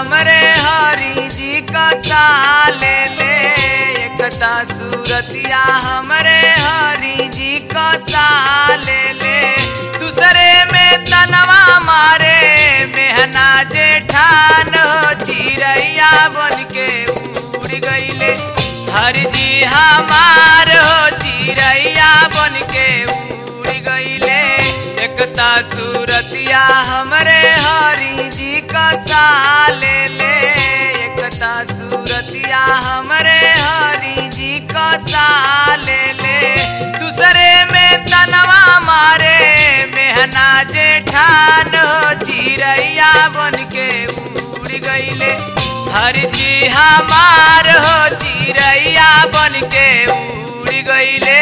हमरे हरि जी कथा ले ले एकता सूरतिया हमरे हरि जी कथा ले ले दूसरे में तनवा मारे मेहना जेठान हो चिड़ैया बन के उड़ गईले हरि जी हमार हो चिड़ैया बन के उड़ गईले एकता सूरतिया हमरे हरि जी कथा ले ले एकता सूरतिया हमरे हरि जी कथा ले ले दूसरे में तनवा मारे मेहना जेठान हो चिड़ैया बन के उड़ गईले हरि जी हमार हो चिड़ैया बन के उड़ गईले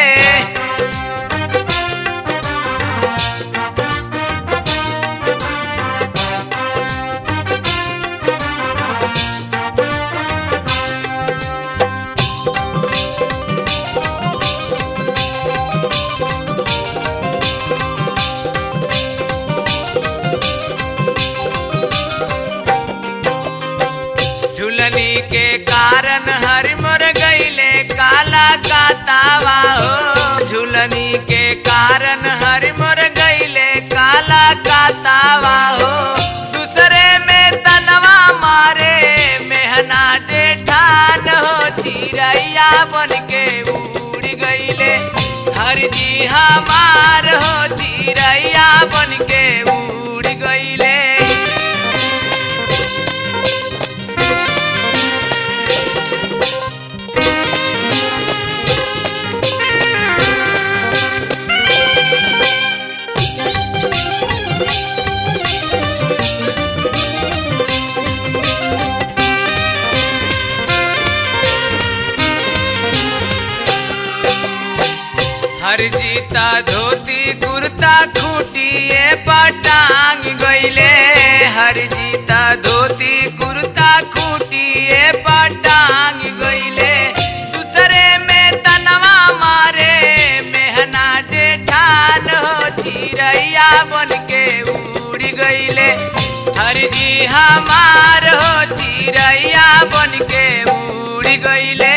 झुलनी के कारण हरि मर गईले काला का तावा हो झुलनी के कारण हरि मर गईले काला का तावा हो दूसरे में तनवा मारे मेहना जेठान हो चिड़ैया बन के उड़ गईले हरि जी हमार हो चिड़ैया बन के उड़ गईले हर जीता धोती कुर्ता खूटिए पटांग गईले हर जीता धोती कुर्ता खूटिए पटांग गईले दूसरे में तनवा मारे मेहना जेठान हो चिड़ैया बन के उड़ गईले हर जी हमार हो चिड़ैया बन के उड़ गईले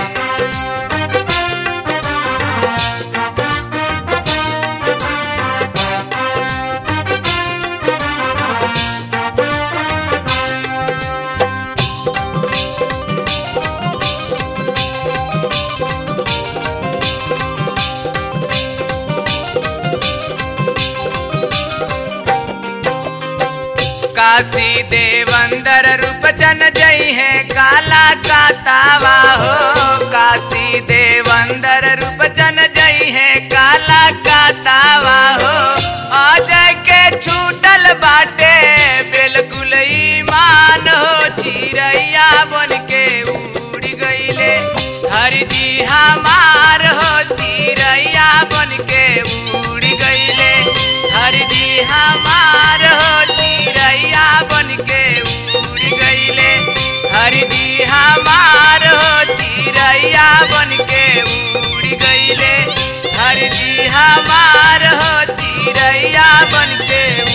काशी देवंदर रूपचन जई है काला का तावा हो काशी देवंदर रूपचन जई है काला का तावा हो अजय के छूटल बाटे बिल्कुल ईमान हो चिड़ैया बन के उड़ गईले हरि जी हमार हो चिड़ैया बन के उड़ गईले हरि जी हमार हो चिड़ैया बन के उड़ गईले हरि जी हमार हो चिड़ैया बन के उड़ गईले हरि जी हमार हो चिड़ैया बन के